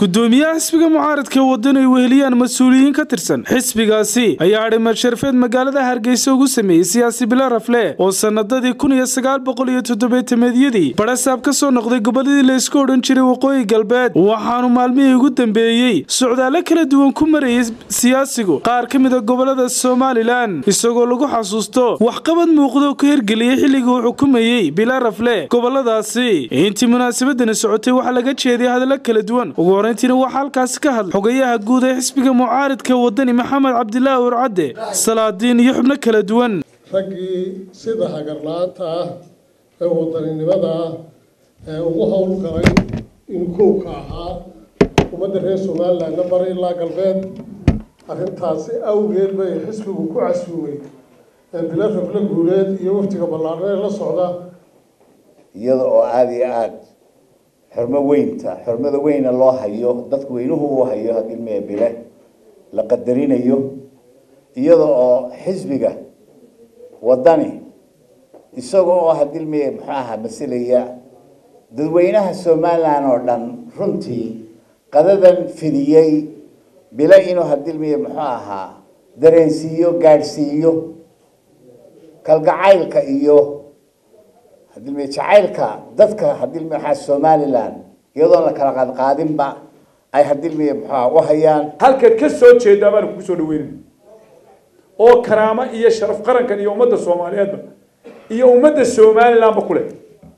gudoomiyaha xisbiga mucaaradka waddan ay weheliyaan mas-uuliyiin ka tirsan xisbigaasi ayaa adhimad sharfeed magaalada hargeysa ugu sameeyey siyaasi bila rafle oo sanadadii kun iyo sagaal boqol iyo toddobeetameedyadii badhasaab ka soo noqday gobolladii la isku odhan jiray waqooyi galbeed waxaanu maalmihii ugu dambeeyey socdaalo kala duwan ku marayay siyaasigu qaar ka mid a gobolada somalilan isagoo lagu xasuusto waxqabad muuqdo ka hirgeliyey xilligii uu xukumayey bila rafle goboladaasi intii munaasabadani socotay waxaa laga jeediyay hadallo kala duwan ugu horeyntiina waxaa halkaasi ka hadlay xogayaha guud ee xisbiga mucaaridka wadani maxamed cabdilaahi urcadde salaadiin iyo xubno kala duwan raggii sida hagarla-aanta ah ee wadaninimada ah ee ugu howlgalay in kowka ahaa ummadda reer somalilandna bari ilaa galbeed arrintaasi awgeed bay xisbigu ku casuumay bilo rafle guuleed iyo waftiga ballaarnee la socda iyada oo aada iyo aada xurmo weynta xurmada weyna loo hayo dadku weynuhu uu hayo hadilmiya bile la qadarinayo iyada oo xisbiga wadani isaga oo hadilmiya muxuu ahaa masilaya dadweynaha somalilan oo dhan runtii qadadan fidiyey bile inuu hadilmiya muxuu ahaa dareensiiyo gaadhsiiyo kalgacaylka iyo hadilmiya jacaylka dadka hadilmiya waxaa somalilan iyadoon la kala qaadqaadinba ay hadilmiya muxuaha u hayaan halkaad ka soo jeedaa baanu kugu soo dhaweynay oo karaamo iyo sharaf qarankan iyo ummadda soomaaliyeedba iyo ummadda somalilandba ku leh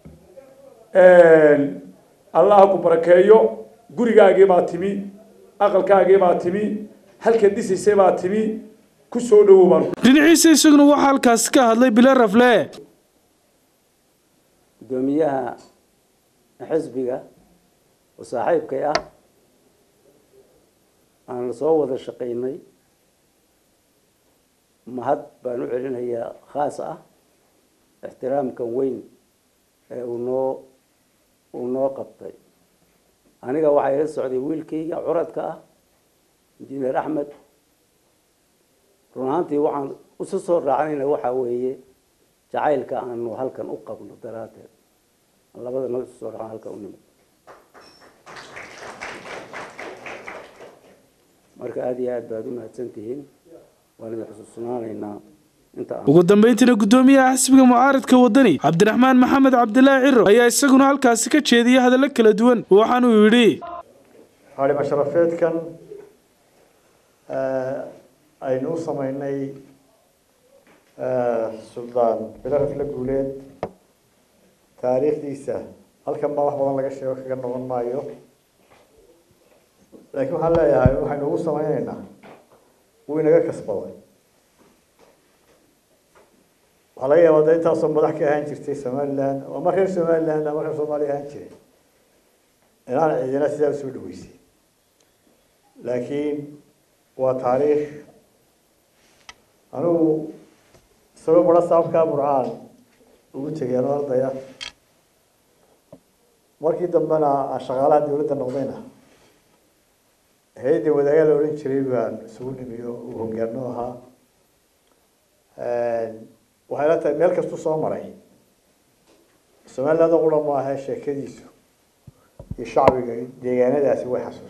allah ku barakeeyo gurigaagii baa timi aqalkaagii baa timi halkaad dhisaysay baa timi ku soo dhawow baan dhinaciisa isaguna waxaa halkaasi ka hadlay bila rafle gudoomiyaha xisbiga oo saaxiibkay ah aan soo wada shaqaynay mahad baan u celinayaa khaas ah ixtiraamkan weyn ee uu noo uu noo qabtay aniga waxaa ila socday wiilkayga curadka ah injineer axmed run ahaantii waxaan isu soo raacnayna waxaa weeye jacaylka aanu halkan u qabno daraaddeed labada noo isu soo raacno halkan u nimid marka aada iyo aad baad u mahadsan tihiin waan idin xusuusnaanaynaa ugu dambeyntiina gudoomiyaha xisbiga mucaaradka wadani cabdiraxmaan maxamed cabdilaahi ciro ayaa isaguna halkaasi ka jeediyay hadallo kala duwan waxaanuu yidhi xaalima sharafeedkan aynu u sameynay suldaan bilo rafle guuleed taariikhdiisa halkan baa wax badan laga sheego kaga noqon maayo laakiin waxaan leeyahay waxaynu ugu sameyneynaa wuu inaga kasbaday waxaa laga yaabaa da intaasoo madax ka ahaan jirtay somaliland ama reer somaliland ama reer soomaaliya ahaan jiray inaan cidina sidaa usoo dhaweysay laakiin waa taariikh anigu isagoo bara saabkaa burcaan ugu tegay anoo ardaya markii dambena aan shaqaalaha dawladda noqdayna hay-adda wadaagaa la odhan jiray baan isugu nimiyo uu hogaano ahaa waxay la tahay meel kastuu soo maray somaliland qura maaha sheekadiisu iyo shacbiga deegaanadaasi way xasuus